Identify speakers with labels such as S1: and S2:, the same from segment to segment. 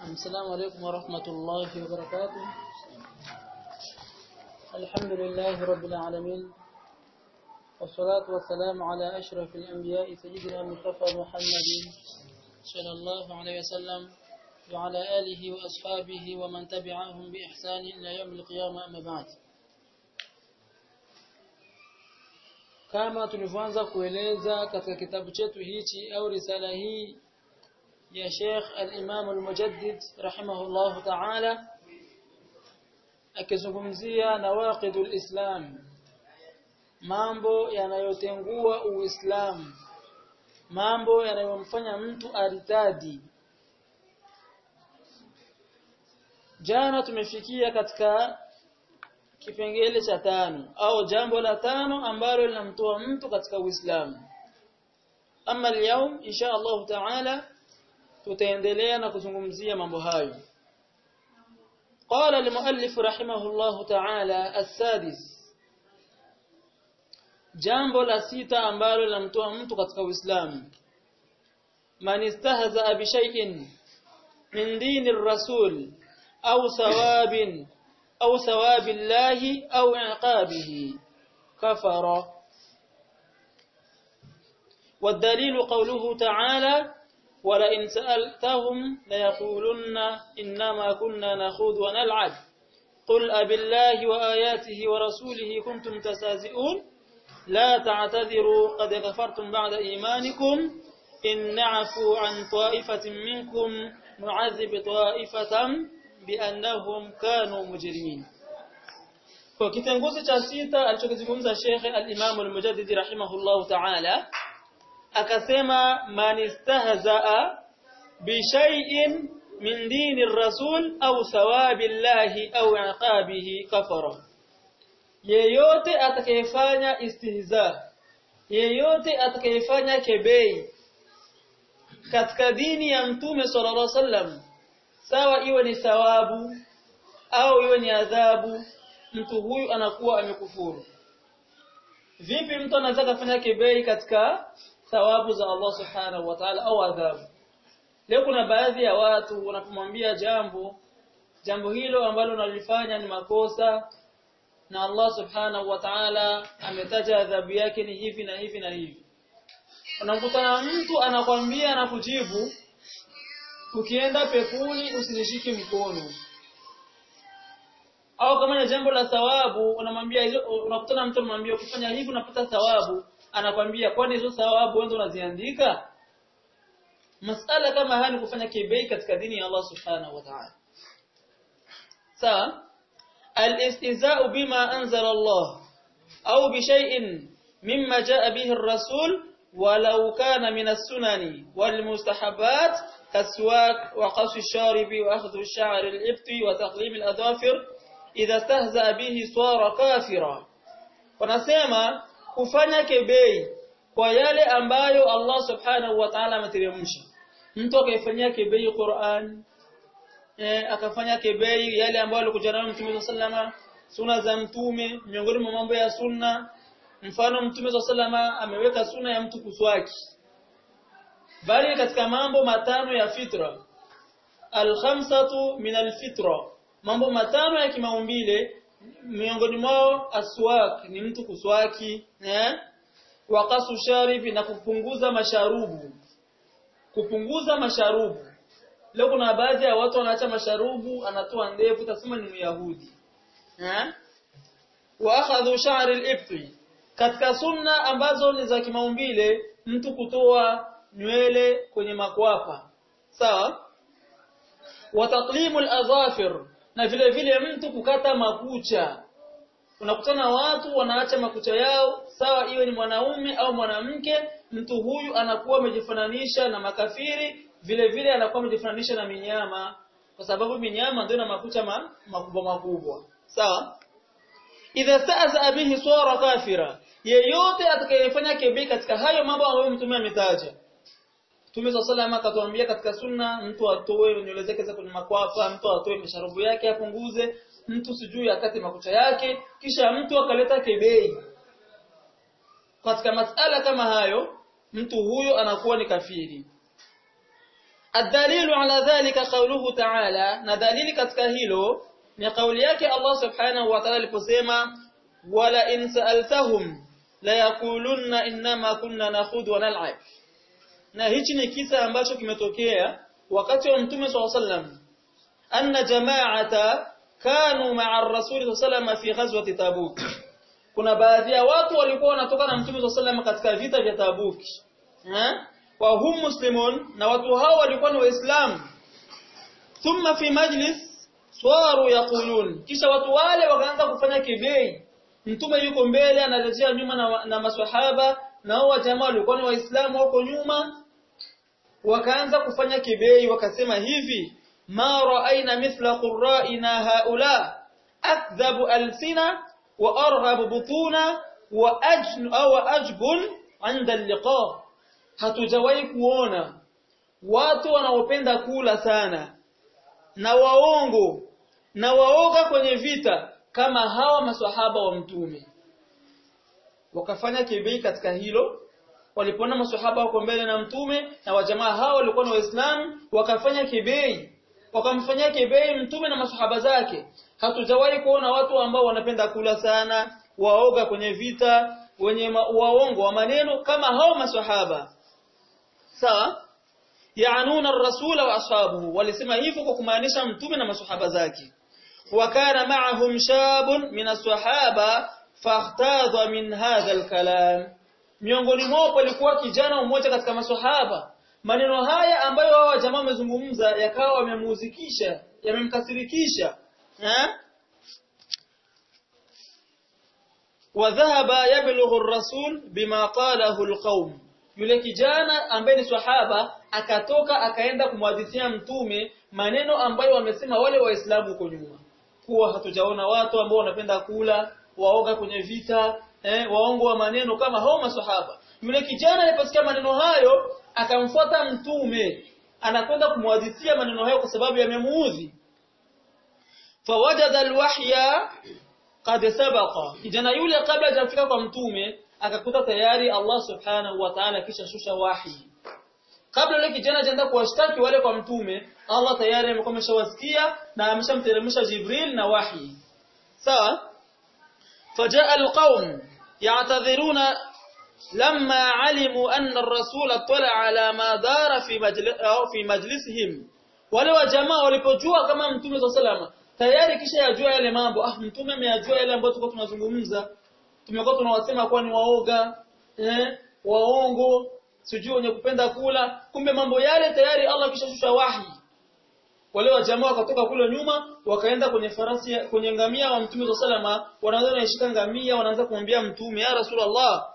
S1: السلام عليكم ورحمة الله وبركاته الحمد لله رب العالمين والصلاة والسلام على أشرف الأنبياء سيدنا المصطفى محمد صلى الله عليه وسلم وعلى آله وأصحابه ومن تبعهم بإحسان إلى يوم القيامة أما بعد kama tulivyoanza kueleza katika kitabu chetu hichi au risala hii ya Sheikh al-Imam al-Mujaddid rahimahullahu ta'ala akizungumzia nawaqidul Islam mambo yanayotengua Uislamu mambo yanayomfanya mtu aritadi jana tumefikia katika kipengele cha tano au jambo la tano ambalo linamtoa mtu katika Uislamu ama leo insha Allah taala tutaendelea na kuzungumzia mambo hayo قال المؤلف رحمه الله تعالى السادس jambo la sita ambalo linamtoa mtu katika Uislamu man istahza bi shay'in min dini ar-rasul au sawabin أو ثواب الله أو عقابه كفر والدليل قوله تعالى ولئن سألتهم ليقولن إنما كنا نخوض ونلعب قل أبالله وآياته ورسوله كنتم تستهزئون لا تعتذروا قد كفرتم بعد إيمانكم إن نعفو عن طائفة منكم نعذب طائفة biannahum kanu mujrimin kwa kitenguzi cha sita alichokizungumza Sheikh al-Imam al-Mujaddid rahimahullahu ta'ala akasema man istahzaa bi shay'in min dini ar-rasul au thawabillahi au iqabihi kafara yeyote atakayefanya istihza yeyote atakayefanya kebei katika dini ya mtume sallallahu alaihi wasallam sawa iwe ni thawabu au iwe ni adhabu mtu huyu anakuwa amekufuru vipi mtu anaweza kufanya kibei katika thawabu za Allah subhanahu wa ta'ala au adhabu leo kuna baadhi ya watu wanapomwambia jambo jambo hilo ambalo unalifanya ni makosa na Allah subhanahu wa ta'ala ametaja adhabu yake ni hivi na hivi na hivi unakutana mtu anakwambia na kujibu ukienda pepuni usinishiki mkono au kama ni jambo la thawabu unamwambia unakutana mtu unamwambia ukifanya hivi unapata thawabu anakwambia kwani hizo thawabu wewe unaziandika masala kama haya ni kufanya kibei katika dini ya Allah subhanahu wa ta'ala sawa al-istihza'u bima anzala Allah au bi shay'in mimma jaa bihi ar-rasul walau kana min as-sunani wal mustahabbat كالسواك وقص الشارب وأخذ الشعر الإبط وتقليم الأظافر إذا استهزأ به صار كافرا wanasema kufanya kebei kwa yale ambayo Allah subhanahu wa ta'ala ameteremsha mtu akaifanyia kebei Qur'an eh akafanya kebei yale ambayo alikuja nayo Mtume sallama sunna za mtume miongoni mwa mambo ya sunna mfano Mtume sallama ameweka sunna ya mtu kuswaki bali katika mambo matano ya fitra alkhamsatu min alfitra mambo matano ya kimaumbile miongoni mwao aswak ni mtu kuswaki eh waqasu sharibi na kupunguza masharubu kupunguza masharubu leo kuna baadhi ya watu wanaacha masharubu anatoa ndevu tasema ni myahudi eh wa akhadhu sha'r al katika sunna ambazo ni za kimaumbile mtu kutoa nywele kwenye makwapa sawa wa taqlimu al-adhafir na vile vile mtu kukata makucha unakutana watu wanaacha makucha yao sawa iwe ni mwanaume au mwanamke mtu huyu anakuwa amejifananisha na makafiri vile vile anakuwa amejifananisha na minyama kwa sababu minyama ndio na makucha ma, makubwa makubwa sawa idha sta'za bihi sura kafira yeyote atakayefanya kebe katika hayo mambo ambayo mtume ametaja Mtume صلى الله عليه akatuambia katika sunna mtu atoe nywele zake za kwenye makwapa, mtu atoe masharubu yake apunguze, mtu sijui akate makucha yake, kisha mtu akaleta kebei. Katika masala kama hayo, mtu huyo anakuwa ni kafiri. الدليل على ذلك قوله تعالى na dalili katika hilo ni kauli yake Allah subhanahu wa ta'ala aliposema wala in sa'altahum la yaqulunna inma kunna nakhudhu wa nal'ab na hichi ni kisa ambacho kimetokea wakati wa mtume sallallahu alaihi wasallam anna jama'ata kanu ma'a ar-rasul sallallahu fi ghazwati tabuk kuna baadhi ya watu walikuwa wanatoka na mtume sallallahu katika vita vya tabuk eh wa hum muslimun na watu hao walikuwa ni waislamu thumma fi majlis swaru yaqulun kisha watu wale wakaanza kufanya kibei mtume yuko mbele anarejea nyuma na, na maswahaba na hao jamaa walikuwa ni waislamu wako nyuma wakaanza kufanya kibei wakasema hivi ma ra'ayna mithla qurra'ina haula akdhabu alsina wa arghab butuna wa ajn au ajbun 'inda al-liqa hatujawahi kuona watu wanaopenda kula sana na waongo na waoga kwenye vita kama hawa maswahaba wa mtume wakafanya kibei katika hilo walipoona maswahaba wako mbele na mtume na wajamaa hao walikuwa ni waislamu wakafanya kibei wakamfanyia kibei mtume na maswahaba zake hatujawahi kuona watu ambao wanapenda kula sana waoga kwenye vita wenye waongo wa maneno kama hao maswahaba sawa yaanuna ar-rasula wa ashabuhu walisema hivyo kwa kumaanisha mtume na maswahaba zake وكان معهم شاب من الصحابة فاختاض من هذا الكلام miongoni mwao palikuwa kijana mmoja katika maswahaba maneno haya ambayo wao jamaa wamezungumza yakawa wamemuzikisha yamemkasirikisha eh wadhahaba yablughu ar-rasul bima qalahu al-qaum yule kijana ambaye ni swahaba akatoka akaenda kumhadithia mtume maneno ambayo wamesema wale waislamu huko nyuma kuwa hatujaona watu ambao wanapenda kula waoga kwenye vita eh, waongo wa maneno kama hao maswahaba yule kijana aliposikia maneno hayo akamfuata mtume anakwenda kumhadithia maneno hayo kwa sababu yamemuudhi fawajada alwahya qad sabaqa kijana yule kabla hajafika kwa mtume akakuta tayari Allah subhanahu wa ta'ala kisha shusha wahi kabla yule kijana ajaenda kuwashtaki wale kwa mtume Allah tayari amekuwa ameshawasikia na ameshamteremsha Jibril na wahi sawa fajaa alqaum ya'tadhiruna lamma alimu anna ar-rasul tala ala ma dara fi majlis au fi majlisihim wale wa jamaa walipojua kama mtume sallallahu tayari kisha yajua yale mambo ah mtume ameyajua yale ambayo tulikuwa tunazungumza tumekuwa tunawasema kuwa ni waoga eh waongo sijui wenye kupenda kula kumbe mambo yale tayari Allah kishashusha wahi wale wa jamaa wakatoka kule nyuma wakaenda kwenye farasi kwenye ngamia wa mtume salama wanaanza kushika ngamia wanaanza kumwambia mtume ya rasulullah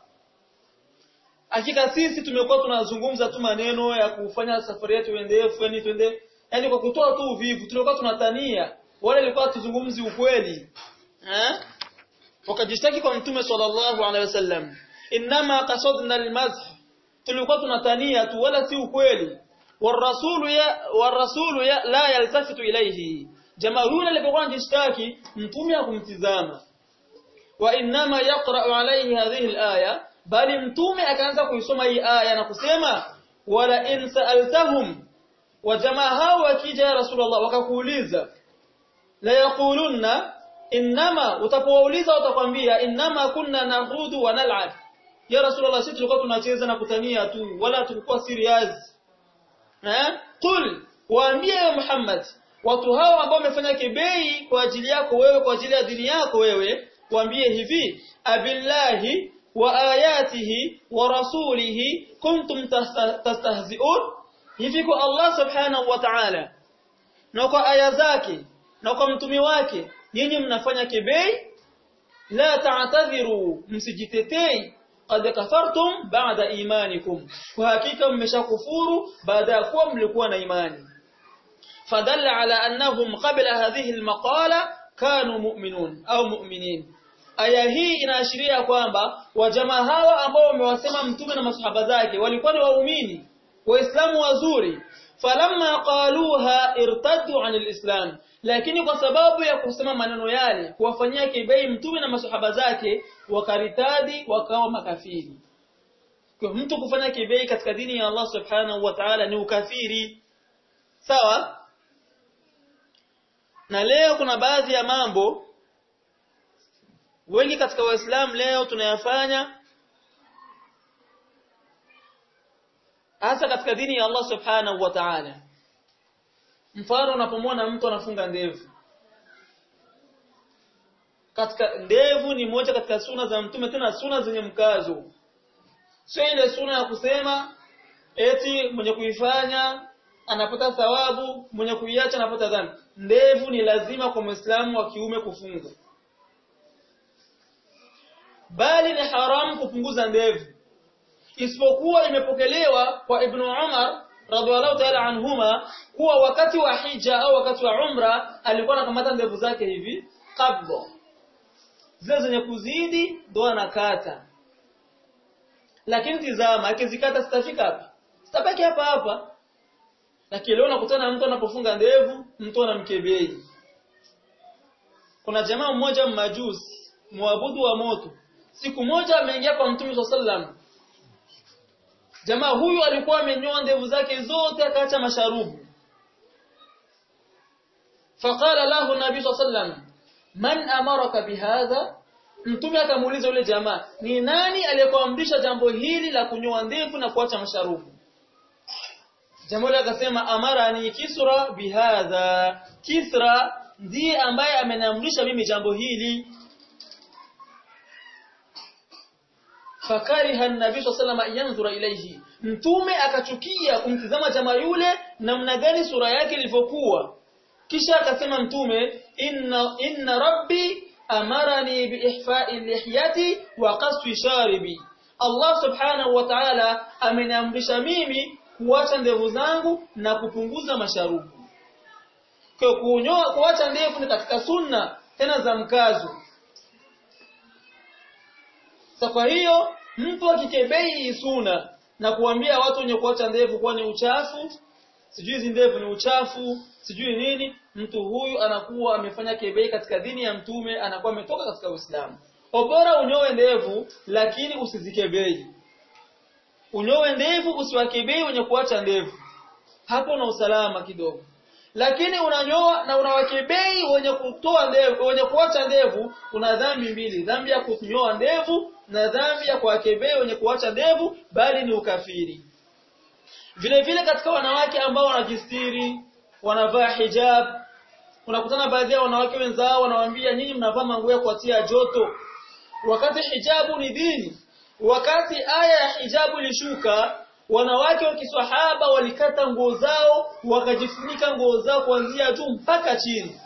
S1: hakika sisi tumekuwa tunazungumza tu maneno ya kufanya safari yetu endefu yani twende yani kwa kutoa tu uvivu tulikuwa tunatania wale walikuwa tuzungumzi ukweli eh wakajishtaki kwa mtume sallallahu alaihi wasallam inma qasadna almadh tulikuwa tunatania tu wala si ukweli warasulu ya warasulu ya la yaltafitu ilayhi jamaa yule alipokuwa anajishtaki mtume hakumtizama wa inma yaqra alayhi hadhihi alaya bali mtume akaanza kuisoma hii aya na kusema wala in sa'altahum wa jamaa hao wakija ya rasulullah wakakuuliza la yaqulunna inma utapouliza utakwambia inma kunna nahudu wa nal'ab ya rasulullah sisi tulikuwa tunacheza na kutania tu wala tulikuwa serious eh qul waambie ya muhammad watu hao ambao wamefanya kibei kwa ajili yako wewe kwa ajili ya dini yako wewe waambie hivi abillahi wa ayatihi wa rasulihi kuntum tastahzi'un hivi kwa Allah subhanahu wa ta'ala na kwa aya zake na kwa mtumi wake nyinyi mnafanya kibei la ta'tadhiru msijitetei qad kafartum ba'da imanikum kwa hakika mmeshakufuru baada ya kuwa mlikuwa na imani fadalla ala annahum qabla hadhihi almaqala kanu mu'minun au mu'minin aya hii inaashiria kwamba wajamaa hawa ambao wamewasema mtume na masahaba zake walikuwa ni waumini waislamu wazuri falamma qaluha irtaddu anil islam lakini kwa sababu ya kusema maneno yale kuwafanyia kibei mtume na masahaba zake wakaritadi wakawa makafiri kwa mtu kufanya kibei katika dini ya Allah subhanahu wa ta'ala ni ukafiri sawa na leo kuna baadhi ya mambo wengi katika waislamu leo tunayafanya hasa katika dini ya Allah subhanahu wa ta'ala mfano unapomwona mtu anafunga ndevu katika ndevu ni moja katika suna za mtume tena suna zenye mkazo sio ile suna ya kusema eti mwenye kuifanya anapata thawabu mwenye kuiacha anapata dhambi ndevu ni lazima kwa muislamu wa kiume kufunga bali ni haramu kupunguza ndevu isipokuwa imepokelewa kwa Ibn Umar radhiallahu ta'ala anhuma kuwa wakati wa hija au wakati wa umra alikuwa anakamata ndevu zake hivi kabla zile zenye kuzidi ndo anakata lakini tizama akizikata sitafika hapa sitabaki hapa hapa lakini leo nakutana mtu anapofunga ndevu mtu anamkebei kuna jamaa mmoja mmajusi muabudu wa moto siku moja ameingia kwa mtume sallallahu jamaa huyu alikuwa amenyoa ndevu zake zote akaacha masharubu faqala lahu nabii sallallahu man amaraka bihadha mtume akamuuliza yule jamaa ni nani aliyekuamrisha jambo hili la kunyoa ndevu na kuacha masharubu jambo hili akasema amara ni kisra bihadha kisra ndiye ambaye ameniamrisha mimi jambo hili fakariha an-nabii sallallahu alayhi yanzura ilayhi mtume akachukia kumtizama jamaa yule namna gani sura yake ilivyokuwa kisha akasema mtume inna inna rabbi amarani biihfa'i lihyati wa qasfi sharibi Allah subhanahu wa ta'ala ameniamrisha mimi kuacha ndevu zangu na kupunguza masharubu kwa kunyoa kuacha ndevu ni katika sunna tena za mkazo kwa hiyo mtu akikebei suna na kuambia watu wenye kuacha ndevu kuwa ni uchafu sijui hizi ndevu ni uchafu sijui nini mtu huyu anakuwa amefanya kebei katika dini ya mtume anakuwa ametoka katika Uislamu bora unyoe ndevu lakini usizikebei unyoe ndevu usiwakebei wenye kuacha ndevu hapo na usalama kidogo lakini unanyoa na unawakebei wenye kutoa ndevu wenye kuacha ndevu kuna dhambi mbili dhambi ya kunyoa ndevu na dhambi ya kuwakebei wenye kuacha ndevu bali ni ukafiri vile vile katika wanawake ambao wanajistiri wanavaa hijab unakutana baadhi ya wanawake wenzao wanawaambia nyinyi mnavaa manguo ya kuatia joto wakati hijabu ni dini wakati aya ya hijabu ilishuka wanawake wa kiswahaba walikata nguo zao wakajifunika nguo zao kuanzia juu mpaka chini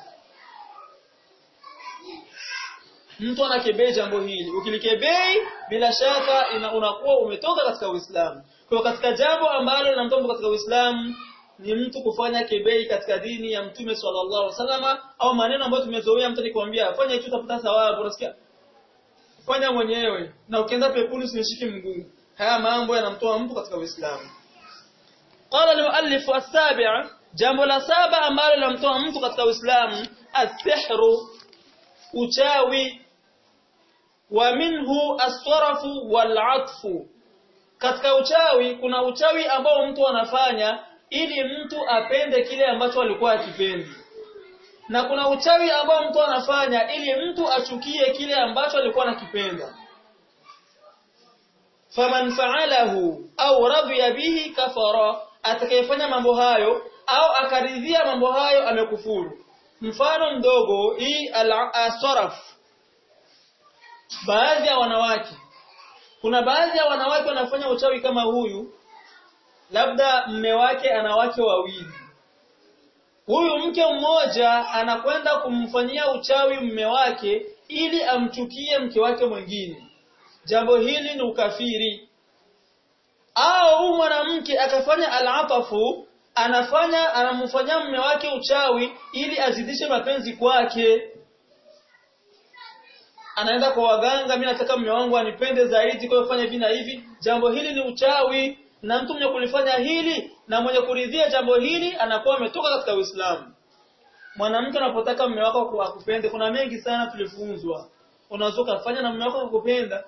S1: mtu anakebei jambo hili ukilikebei bila shaka ina, unakuwa umetoka katika Uislamu kwa katika jambo ambalo linamtoa katika Uislamu ni mtu kufanya kebei katika dini ya Mtume sallallahu alaihi wasallam au maneno ambayo tumezoea mtu nikwambia fanya hicho utapata thawabu unasikia fanya mwenyewe na ukienda pepuni usinishiki mguu haya mambo yanamtoa mtu katika Uislamu qala al-muallif as-sabi' jambo la saba ambalo linamtoa mtu katika Uislamu as-sihru uchawi wa minhu as-sarafu wal-'atfu katika uchawi kuna uchawi ambao mtu anafanya ili mtu apende kile ambacho alikuwa akipendi na kuna uchawi ambao mtu anafanya ili mtu achukie kile ambacho alikuwa anakipenda faman fa'alahu au radhiya bihi kafara atakayefanya mambo hayo au akaridhia mambo hayo amekufuru mfano mdogo hii al-saraf baadhi ya wanawake kuna baadhi ya wanawake wanafanya uchawi kama huyu labda mme wake ana wake wawili huyu mke mmoja anakwenda kumfanyia uchawi mme wake ili amchukie mke wake mwingine jambo hili ni ukafiri au huyu mwanamke akafanya alatafu anafanya anamfanyia mme wake uchawi ili azidishe mapenzi kwake anaenda kwa waganga mimi nataka mume wangu anipende zaidi kwa kufanya hivi na hivi jambo hili ni uchawi na mtu mwenye kulifanya hili na mwenye kuridhia jambo hili anakuwa ametoka katika Uislamu mwanamke anapotaka mume wako akupende kuna mengi sana tulifunzwa unaweza kufanya na mume wako akupenda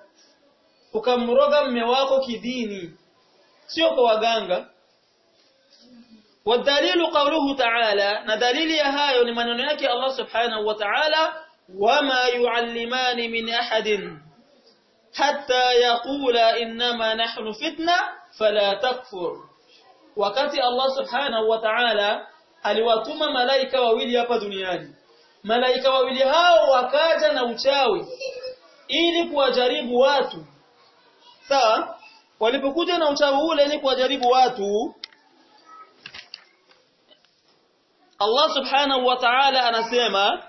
S1: ukamroga mume wako kidini sio kwa waganga والدليل قوله تعالى ندليل يا هايو ni maneno yake Allah subhanahu wa ta'ala wama yuallimani min ahadin hatta yaqula inma nahnu fitna fala takfur wakati Allah subhanahu wa ta'ala aliwatuma malaika wawili hapa duniani malaika wawili hao wakaja na uchawi ili kuwajaribu watu sawa walipokuja na uchawi ule ili kuwajaribu watu Allah subhanahu wa ta'ala anasema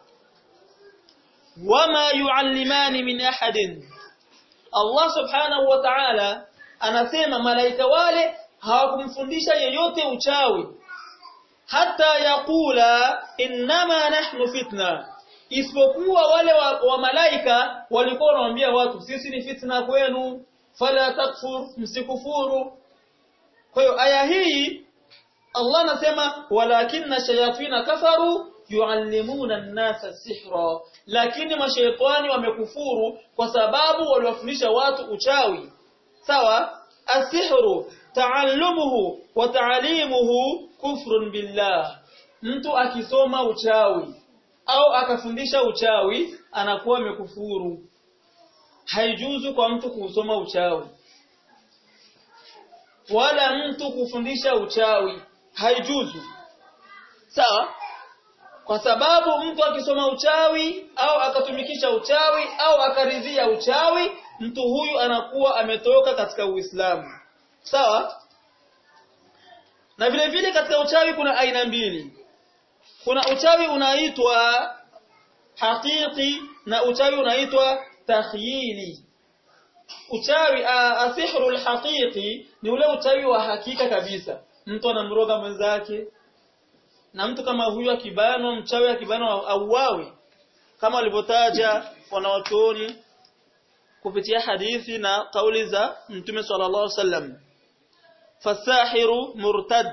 S1: wama yuallimani min ahadin Allah subhanahu wa ta'ala anasema malaika wale hawakumfundisha yeyote uchawi hata yakula innama nahnu fitna isipokuwa wale wa, wa malaika walikuwa wanamwambia watu sisi ni fitna kwenu fala takfur msikufuru kwa hiyo aya hii Allah anasema walakinna shayatina kafaru yuallimuna an-nasa sihra lakini mashaitani wamekufuru kwa sababu waliwafundisha watu uchawi sawa asihru taallumuhu wa taalimuhu kufrun billah mtu akisoma uchawi au akafundisha uchawi anakuwa amekufuru haijuzu kwa mtu kusoma uchawi wala mtu kufundisha uchawi haijuzu sawa kwa sababu mtu akisoma uchawi au akatumikisha uchawi au akaridhia uchawi mtu huyu anakuwa ametoka katika Uislamu sawa na vile vile katika uchawi kuna aina mbili kuna uchawi unaitwa hakiki na uchawi unaitwa takhyili uchawi asihru alhaqiqi ni ule uchawi wa hakika kabisa mtu anamroga mwenzake na mtu kama huyu akibanwa mchawi akibanwa auawe kama walivyotaja wanawachuoni kupitia hadithi na kauli za Mtume sallallahu alaihi wasallam fasahiru murtad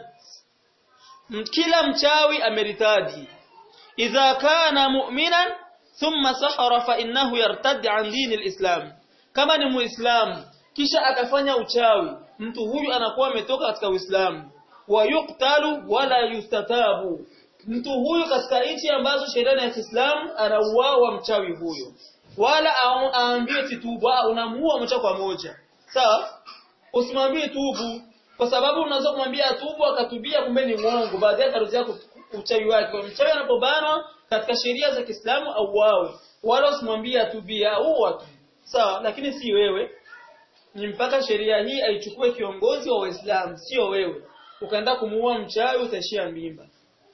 S1: kila mchawi ameritadi idha kana mu'minan thumma sahara fa innahu yartad an dini alislam kama ni muislamu kisha akafanya uchawi mtu huyu anakuwa ametoka katika uislamu wa yuqtalu wala yustatabu mtu huyu katika nchi ambazo sheria ya Kiislamu anauawa mchawi huyo wala aambiwe titubu unamuua moja kwa moja sawa usimwambie tubu kwa sababu unaweza kumwambia tubu akatubia kumbe ni uongo baadaye atarudia uchawi wake mchawi anapobanwa katika sheria za Kiislamu auawe wala usimwambie atubia au tu sawa lakini si wewe ni mpaka sheria hii aichukue kiongozi wa Waislamu sio wewe ukaenda kumuua mchawi utaishia mimba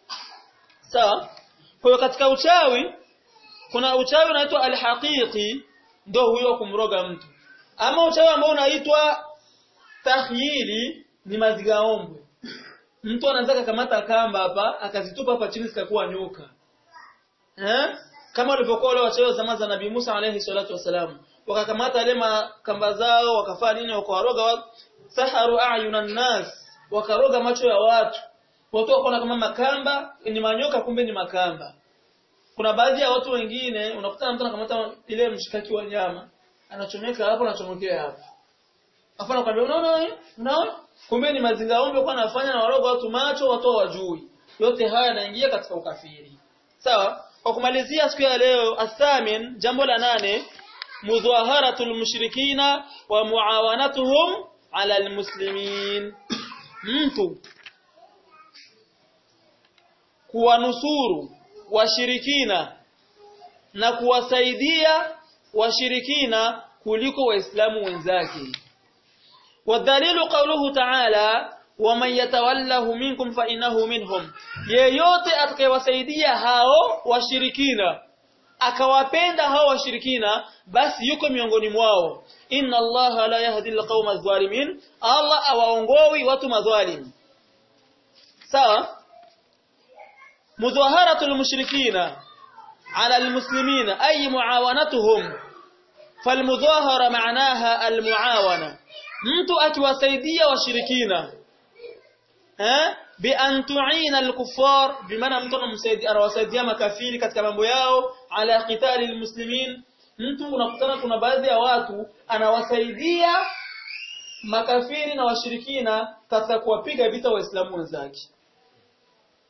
S1: sawa kwa hiyo katika uchawi kuna uchawi unaitwa alhaqiqi ndio huyo kumroga mtu ama uchawi ambao unaitwa tahyili ni mazigaombwe mtu anaweza kukamata kamba hapa akazitupa hapa chini zikakuwa nyoka eh kama walivyokuwa wale wachawi zama za Nabii Musa alayhi salatu wasalam wakakamata wale kamba zao wakafanya nini wakawaroga saharu ayunan nas wakaroga macho ya watu watu wakaona kama makamba ni manyoka kumbe ni makamba kuna baadhi ya watu wengine unakuta mtu anakamata ile mshikaki wa nyama anachomeka hapo anachomekea hapo afa anakuambia unaona unaona kumbe ni mazingaombe kwa anafanya na waroga watu macho watu wajui yote haya yanaingia katika ukafiri sawa kwa kumalizia siku ya leo athamin jambo la nane mudhaharatul mushrikina wa muawanatuhum ala almuslimin mtu kuwanusuru washirikina na kuwasaidia washirikina kuliko waislamu wenzake wadhalilu qawluhu ta'ala waman yatawallahu minkum fa innahu minhum yeyote atakayewasaidia hao washirikina akawapenda hao washirikina basi yuko miongoni mwao inna allaha la yahdi alqauma adh-dhalimin allah awaongoi watu madhalim sawa مظاهرة المشركين على المسلمين أي معاونتهم فالمظاهرة معناها المعاونة mtu akiwasaidia washirikina eh bi an tu'ina al-kuffar bimaana mtu anamsaidia anawasaidia makafiri katika mambo yao ala qitali al-muslimin mtu unakutana kuna baadhi ya watu anawasaidia makafiri na washirikina katika kuwapiga vita waislamu wenzake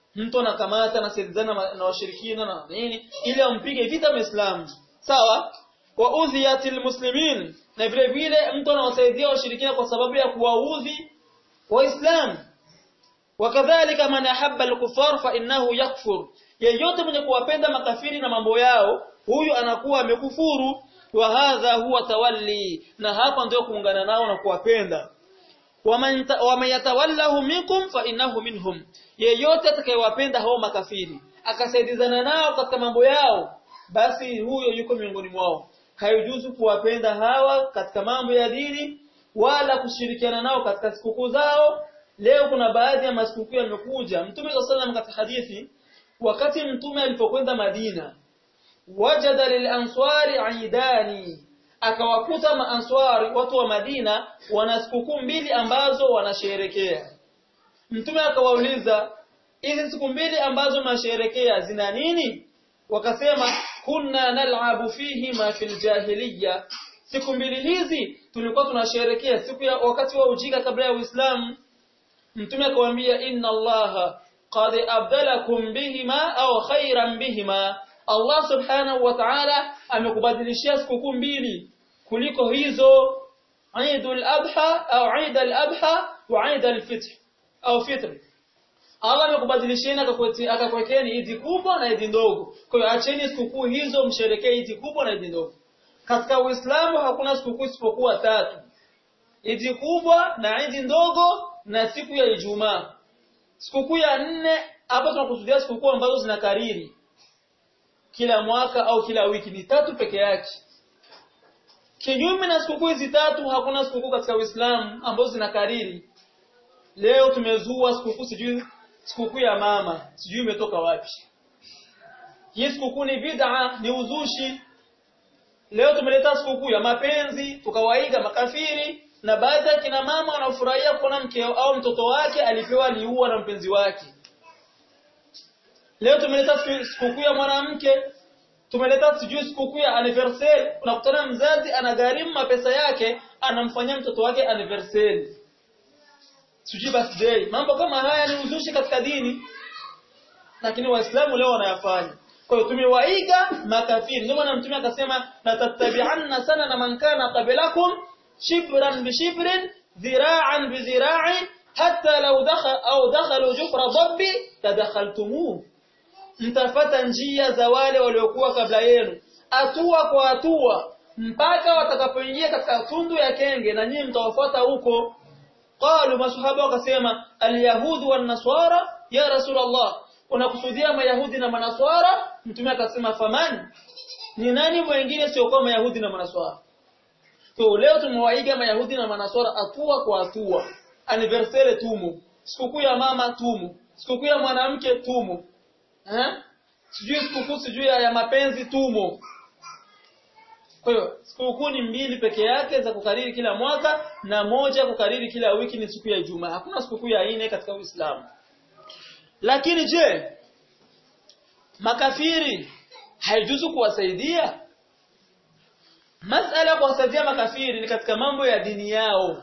S1: mtu anakamata anasaidizana na washirikina na nini ili ampige vita muislamu sawa wa udhiyatil muslimin na vile vile mtu anawasaidia washirikina kwa sababu ya kuwaudhi waislamu wakadhalika man ahabba al-kuffar fa innahu yakfur yeyote mwenye kuwapenda makafiri na mambo yao huyu anakuwa amekufuru wa hadha huwa tawalli na hapa ndio kuungana nao na kuwapenda waman yatawallahu minkum fa innahu minhum yeyote atakayewapenda hao makafiri akasaidizana nao katika mambo yao basi huyo yuko miongoni mwao haijuzu kuwapenda hawa katika mambo ya dini wala kushirikiana nao katika sikukuu zao leo kuna baadhi ya masikukuu yamekuja mtume sallallahu katika hadithi wakati mtume alipokwenda Madina wajada lilanswari aidani akawakuta maanswari watu wa Madina wana sikukuu mbili ambazo wanasherekea mtume akawauliza hizi siku mbili ambazo mnasherekea zina nini wakasema kunna nal'abu fihi ma fil jahiliya siku mbili hizi tulikuwa tunasherekea siku ya wakati wa ujinga kabla ya Uislamu mtume akawaambia inna allaha qad abdalakum bihima au khairan bihima Allah subhanahu wa ta'ala amekubadilishia sikukuu mbili kuliko hizo Eidul Adha au Eid al-Adha wa Eid al-Fitr au Fitr Allah amekubadilisheni akakuwekeni idi kubwa na idi ndogo. Kwa hiyo acheni sikukuu hizo msherekee idi kubwa na idi ndogo. Katika Uislamu hakuna sikukuu isipokuwa tatu. Idi kubwa na idi ndogo na siku ya Ijumaa. Sikukuu ya nne hapa tunakusudia sikukuu ambazo zinakariri kila mwaka au kila wiki ni tatu peke yake. Kinyume na sikukuu hizi tatu hakuna sikukuu katika Uislamu ambazo zinakariri. Leo tumezua sikukuu sijui sikukuu ya mama sijui imetoka wapi hii sikukuu ni bid'a ni uzushi leo tumeleta sikukuu ya mapenzi tukawaiga makafiri na baadhi ya kina mama wanafurahia kuona mkeo au mtoto wake alipewa liua na mpenzi wake leo tumeleta sikukuu ya mwanamke tumeleta sijui sikukuu ya anniversary unakutana mzazi anagharimu mapesa yake anamfanyia mtoto wake anniversary sijui birthday mambo kama haya ni uzushi katika dini lakini waislamu leo wanayafanya kwa hiyo tumewaiga makafiri ndio maana mtume akasema la tattabi'anna sana na man kana qablakum shibran bi shibrin dhira'an bi dhira'in hatta law dakhala au dakhalu jufra dabbi tadakhaltumuh mtafata njia za wale waliokuwa kabla yenu hatua kwa hatua mpaka watakapoingia katika tundu ya kenge na nyinyi mtawafuata huko qalu masahaba wakasema alyahud wan nasara ya rasulullah unakusudia mayahudi na manaswara mtume akasema faman ni nani mwingine sio kwa mayahudi na manaswara so leo tumewaiga mayahudi na manaswara hatua kwa hatua anniversary tumu sikukuu ya mama tumu sikukuu ya mwanamke tumu eh sijui sikukuu sijui ya mapenzi tumo kwa hiyo sikukuu ni mbili peke yake za kukariri kila mwaka na moja kukariri kila wiki ni siku ya Ijumaa. Hakuna sikukuu ya nne katika Uislamu. Lakini je, makafiri haijuzu kuwasaidia? Masala kuwasaidia makafiri ni katika mambo ya dini yao.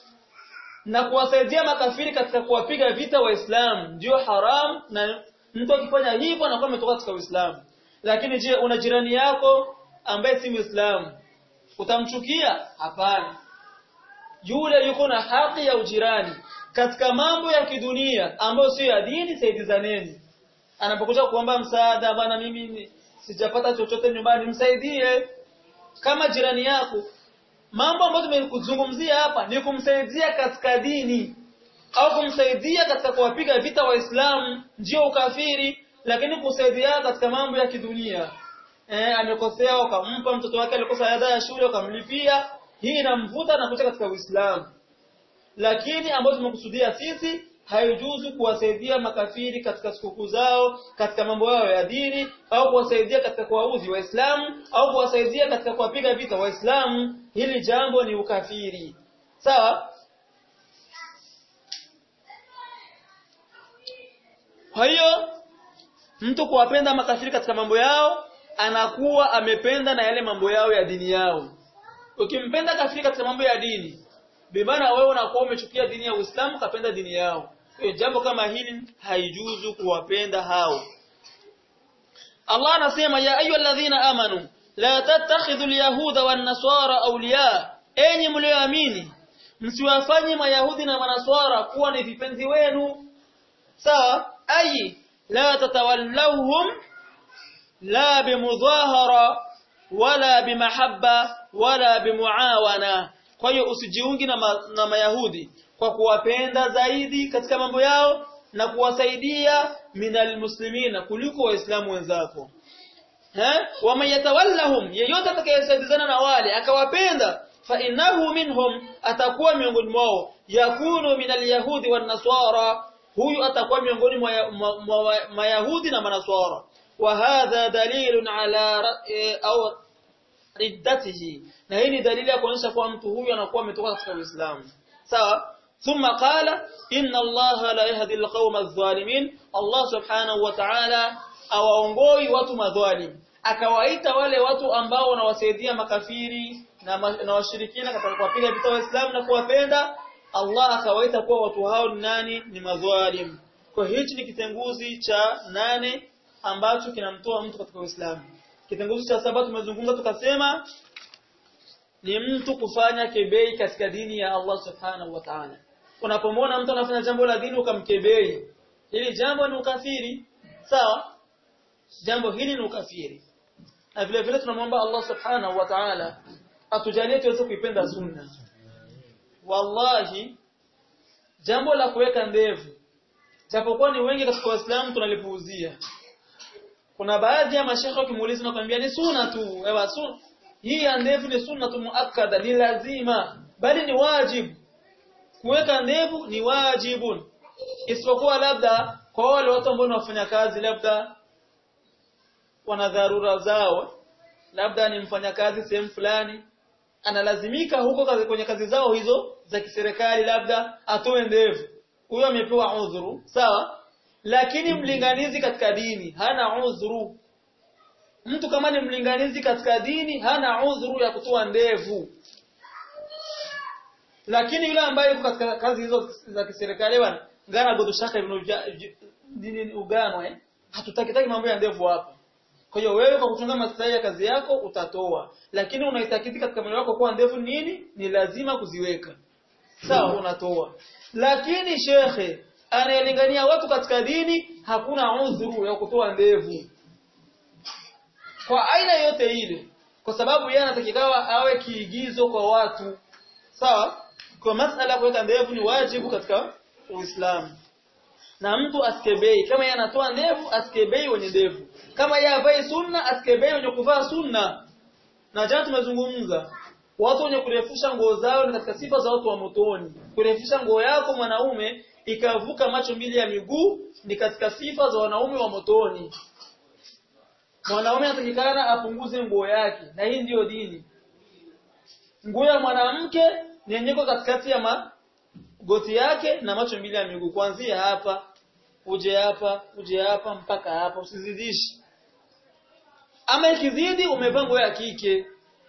S1: Na kuwasaidia makafiri katika kuwapiga vita Waislamu ndio haram na mtu akifanya hivyo anakuwa ametoka katika Uislamu. Lakini je, una jirani yako ambaye si Muislamu utamchukia hapana yule yuko na haki ya ujirani katika mambo ya kidunia ambayo sio ya dini saidizaneni anapokuja kuomba msaada bana mimi sijapata chochote nyumbani msaidie kama jirani yako mambo ambayo tumekuzungumzia hapa ni kumsaidia katika dini au kumsaidia katika kuwapiga vita waislamu ndio ukafiri lakini kusaidia katika mambo ya kidunia eh, amekosea ukampa mtoto wake alikosa ada ya shule ukamlipia hii inamvuta na kutoka katika Uislamu lakini ambayo tumekusudia sisi haijuzu kuwasaidia makafiri katika sikukuu zao katika mambo yao ya dini au kuwasaidia katika kuwaudhi waislamu au kuwasaidia katika kuwapiga vita waislamu hili jambo ni ukafiri sawa kwa hiyo mtu kuwapenda makafiri katika mambo yao anakuwa amependa na yale mambo yao ya dini yao ukimpenda kafiri katika mambo ya dini bimaana wewe unakuwa umechukia dini ya Uislamu kapenda dini yao Kwa jambo kama hili haijuzu kuwapenda hao Allah anasema ya ayyuhalladhina amanu la tattakhidhu alyahuda wan-nasara awliya enyi mlioamini msiwafanye mayahudi na manaswara kuwa ni vipenzi wenu sawa ayi la tatawallawhum la bimudhahara wala bimahabba wala bimuawana kwa hiyo usijiungi na, ma, na mayahudi kwa kuwapenda zaidi katika mambo yao na kuwasaidia minal muslimina kuliko waislamu wenzako eh wama yatawallahum yeyote atakayesaidizana na wale akawapenda fa innahu minhum atakuwa miongoni mwao yakunu minal yahudi wan nasara huyu atakuwa miongoni mwa mayahudi na manaswara wa hadha dalilun ala au riddatihi na hii ni dalili ya kuonyesha kuwa mtu huyu anakuwa ametoka katika Uislamu sawa ثم قال إن الله لا يهدي القوم الظالمين الله سبحانه وتعالى awaongoi watu madhalim akawaita wale watu ambao wanawasaidia makafiri na, ma, na washirikina katika kuwapiga vita waislamu na kuwapenda Allah akawaita kuwa watu hao ni nani ni madhalim kwa hichi ni kitenguzi cha nane ambacho kinamtoa mtu katika Uislamu kitenguzi cha saba tumezungumza tukasema ni mtu kufanya kebei katika dini ya Allah subhanahu wa ta'ala unapomwona mtu anafanya jambo la dini ukamkebei hili jambo ni ukafiri sawa jambo hili ni ukafiri na vile vile tunamwomba Allah subhanahu wa ta'ala atujalie tuweze kuipenda sunna wallahi jambo la kuweka ndevu japokuwa ni wengi katika waislamu tunalipuuzia kuna baadhi ya mashekhe wakimuuliza na kumwambia ni sunna tu ewa sunna hii ya ndevu ni sunna tu muakkada ni lazima bali ni wajibu kuweka ndevu ni wajibun isipokuwa labda kwa wale watu ambao wanafanya kazi labda wana dharura zao labda ni mfanyakazi sehemu fulani analazimika huko kazi, kwenye kazi zao hizo za kiserikali labda atoe ndevu huyo amepewa udhuru sawa lakini mlinganizi katika dini hana udhuru mtu kama ni mlinganizi katika dini hana udhuru ya kutoa ndevu lakini yule ambaye yuko katika kazi hizo za kiserikali bwana ngana godo shaka dini ugano eh hatutaki taki mambo ya ndevu hapa kwa hiyo wewe kwa kutunga maslahi ya kazi yako utatoa lakini unaitakiti katika moyo wako kuwa ndevu nini ni lazima kuziweka sawa unatoa lakini shekhe anayelingania watu katika dini hakuna udhuru ya kutoa ndevu kwa aina yote ile kwa sababu yeye anatakikawa awe kiigizo kwa watu sawa kwa masala kuweka ndevu ni wajibu katika Uislamu na mtu asikebei kama yeye anatoa ndevu asikebei wenye ndevu kama yeye avai sunna asikebei wenye kuvaa sunna na jana tumezungumza watu wenye kurefusha nguo zao ni katika sifa za watu wa motoni kurefusha nguo yako mwanaume ikavuka macho mbili ya miguu ni katika sifa za wanaume wa motoni mwanaume anatakikana apunguze nguo yake na hii ndiyo dini nguo ya mwanamke ni yenyeko katikati ya magoti yake na macho mbili ya miguu kuanzia hapa uje hapa uje hapa mpaka hapa usizidishi ama ikizidi umevaa nguo ya kike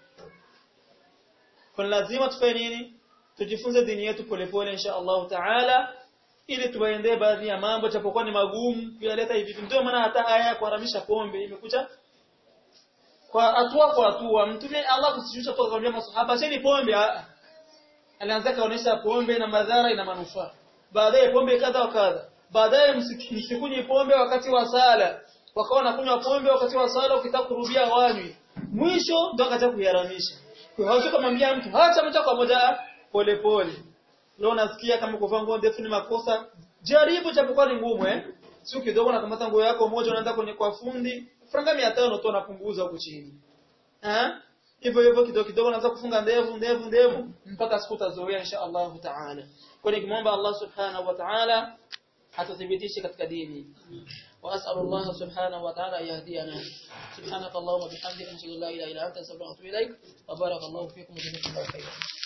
S1: kwa lazima tufanye nini tujifunze dini yetu polepole insha Allah taala ili tuwaendee baadhi ya mambo japokuwa ni magumu kuyaleta hivi ndio maana hata aya ya kuharamisha pombe imekuja kwa hatua kwa hatua mtume Allah kusishusha toka kwa masahaba sini pombe alianza kaonesha pombe na madhara ina manufaa baadaye pombe kadha wa kadha baadaye msikunywe pombe wakati wa sala wakawa wanakunywa pombe wakati wa sala ukitaka kurudia wanywi mwisho ndo akaja kuharamisha kwa hiyo kumwambia mtu acha moja kwa moja pole pole leo nasikia kama kuvaa nguo ndefu ni makosa jaribu japokuwa ni ngumu eh sio kidogo nakamata nguo yako moja unaenda kwenye kwa fundi franga 500 tu unapunguza huko chini eh hivyo hivyo kidogo kidogo unaanza kufunga ndevu ndevu ndevu mpaka siku utazoea insha Allah taala kwa nikimwomba Allah subhanahu wa ta'ala atuthibitishe katika dini وأسأل الله سبحانه وتعالى أن يهدينا سبحانك اللهم وبحمدك نشهد أن لا إله إلا أنت نستغفرك ونتوب إليك وبارك الله فيكم وجزاكم الله خيرا